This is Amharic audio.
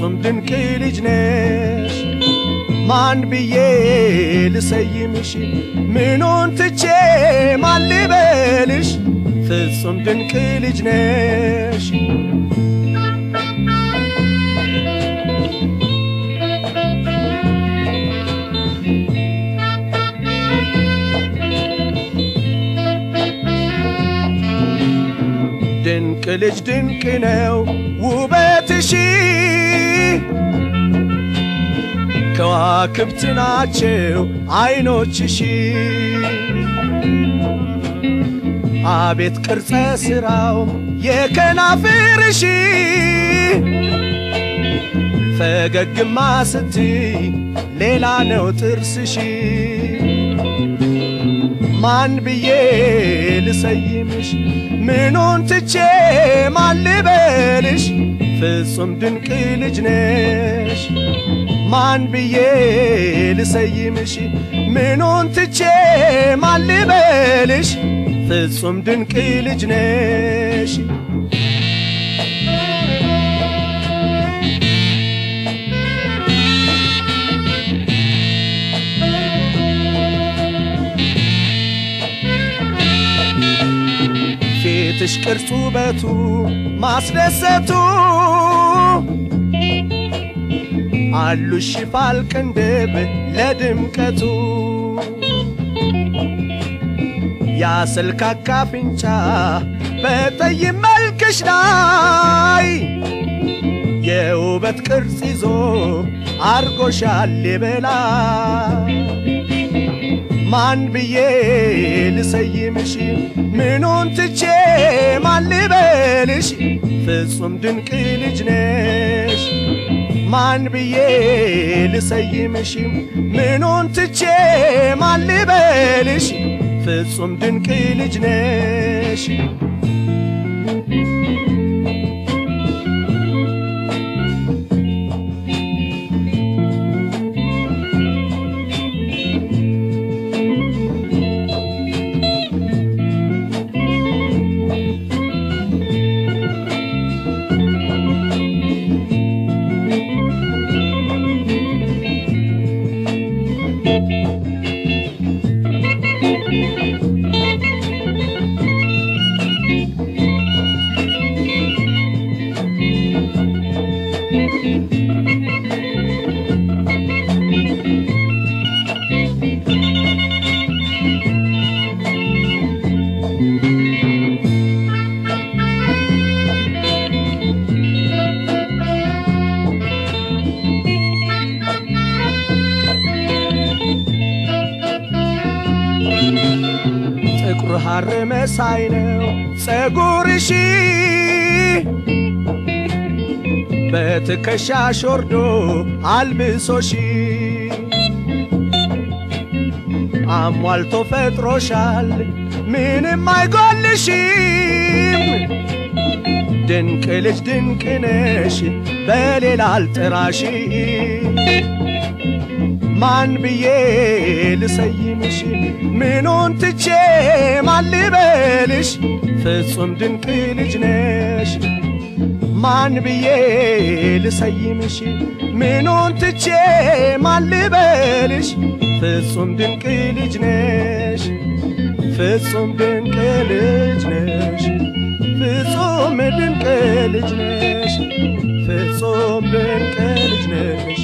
ፍጹም ድንቅ ልጅ ነሽ ማን ብዬ ልሰይምሽ ምኑን ትቼ ማን ልበልሽ ፍጹም ድንቅ ልጅ ነሽ ድንቅ ልጅ ድንቅ ነው ውበትሽ ከዋክብት ናቸው አይኖችሽ አቤት ቅርጸ ሥራው የከናፍርሽ ፈገግማ ስትይ ሌላ ነው ጥርስሽ ማን ብዬ ልሰይምሽ ምኑን ትቼ ማን ልበልሽ ፍጹም ድንቅ ልጅ ነሽ ማን ብዬ ልሰይምሽ ምኑን ትቼ ማን ልበልሽ ፍጹም ድንቅ ልጅ ነሽ ፊትሽ ቅርጹ ውበቱ ማስደሰቱ አሉሽ ሽፋል ቅንድብ ለድምቀቱ ያስልካካ አፍንጫ በጠይም መልክሽ ላይ የውበት ቅርጽ ይዞ አርጎሻል የበላይ ማን ብዬ ልሰይምሽ ምኑን ትቼ ማን ልበልሽ ፍጹም ድንቅ ልጅ ነሽ ማን ብዬ ልሰይምሽ ምኑን ትቼ ማን ልበልሽ ፍጹም ድንቅ ልጅ ነሽ ጥቁር ሐር መሳይ ነው ጸጉርሽ በትከሻሽ ወርዶ አልብሶሽ አሟልቶ ፈጥሮሻል ምንም አይጎልሽም ድንቅ ልጅ ድንቅ ነሽ በሌላ አልጥራሽ ማን ብዬ ልሰይምሽ ምኑን ትቼ ማን ልበልሽ ፍጹም ድንቅ ልጅ ነሽ ማን ብዬ ልሰይምሽ ምኑን ትቼ ማን ልበልሽ ፍጹም ድንቅ ልጅ ነሽ ፍጹም ድንቅ ልጅ ነሽ ፍጹም ድንቅ ልጅ ነሽ ፍጹም ድንቅ ልጅ ነሽ